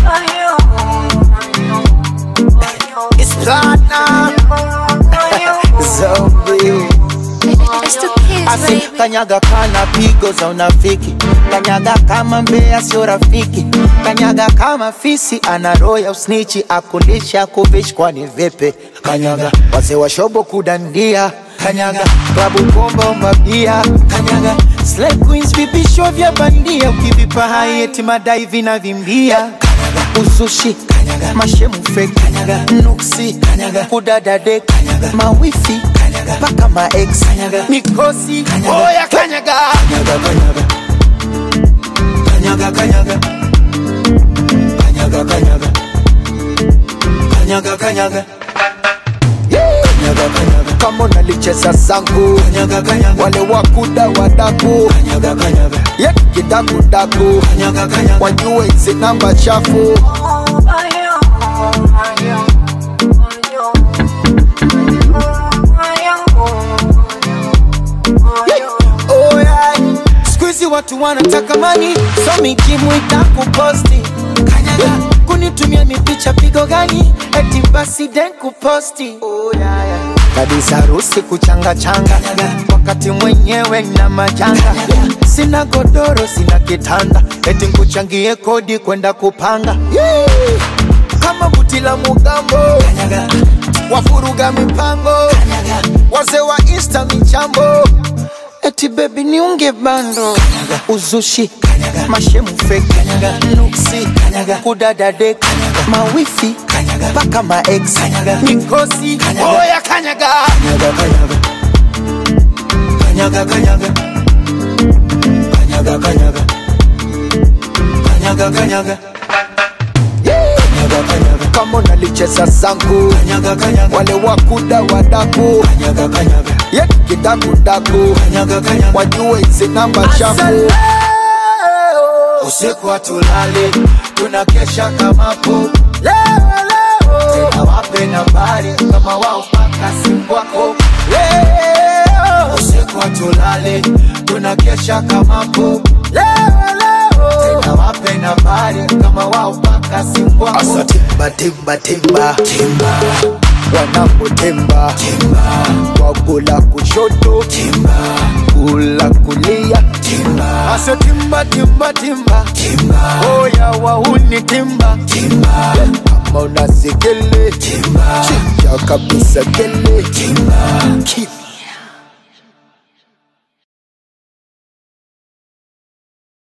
It's platinum. Zombie. It's the kids, Asi baby. kanyaga kana pigo za unafiki, kanyaga kama mbea sio rafiki, kanyaga kama fisi ana roho ya usnichi, akulisha kuvishi kwani vipi? Kanyaga wazee wa shobo kudandia, kanyaga klabu bomba mabia, kanyaga slay queens vipisho vya bandia, ukivipa hai eti madai vinavimbia, kanyaga usushi, kanyaga mashemu fake, kanyaga nuksi, kanyaga kudadade, kanyaga mawifi, kanyaga mpaka ma ex, kanyaga mikosi, oya kanyaga, kanyaga kanyaga kanyaga kanyaga kanyaga kanyaga kanyaga kanyaga Kanyaga, kanyaga. kama unalicheza zangu kanyaga, kanyaga. wale wakuda wadaku kanyaga, kanyaga. ye kidakudaku kanyaga, kanyaga. wajue hizi namba chafu Oh, yeah. Siku hizi watu wanataka mani so mikimwita kuposti kanyaga kunitumia mipicha pigo gani eti basi den kuposti oh, yeah, yeah. kabisa harusi kuchanga changa wakati mwenyewe na majanga sina godoro sina kitanda eti nkuchangie kodi kwenda kupanga yeah. kama buti la mugambo wafuruga mipango wazee wa insta michambo eti bebi niunge bando uzushi mashemu fake nuksi kudadade mawifi mpaka maex mikosi oya kanyaga kanyaga kanyaga kanyaga kanyaga kanyaga kanyaga Kanyaga, kanyaga. kama unalicheza zangu kanyaga, kanyaga. wale wakuda wadaku kanyaga, kanyaga. ye kidakudaku kanyaga, kanyaga. wajue hizi namba chafu usiku hatulali tunakesha kamapo leo leo tena wape nambari kama wao paka simu wako leo usiku hatulali tunakesha kamapo leo leo tena wape nambari kama wao paka simu wako asa timba timba timba timba wanapotemba timba wagula kushoto timba kula kulia timba asa timba timba timba timba oya wauni timba timba kama unasekele timba chinja kabisa kele timba Keep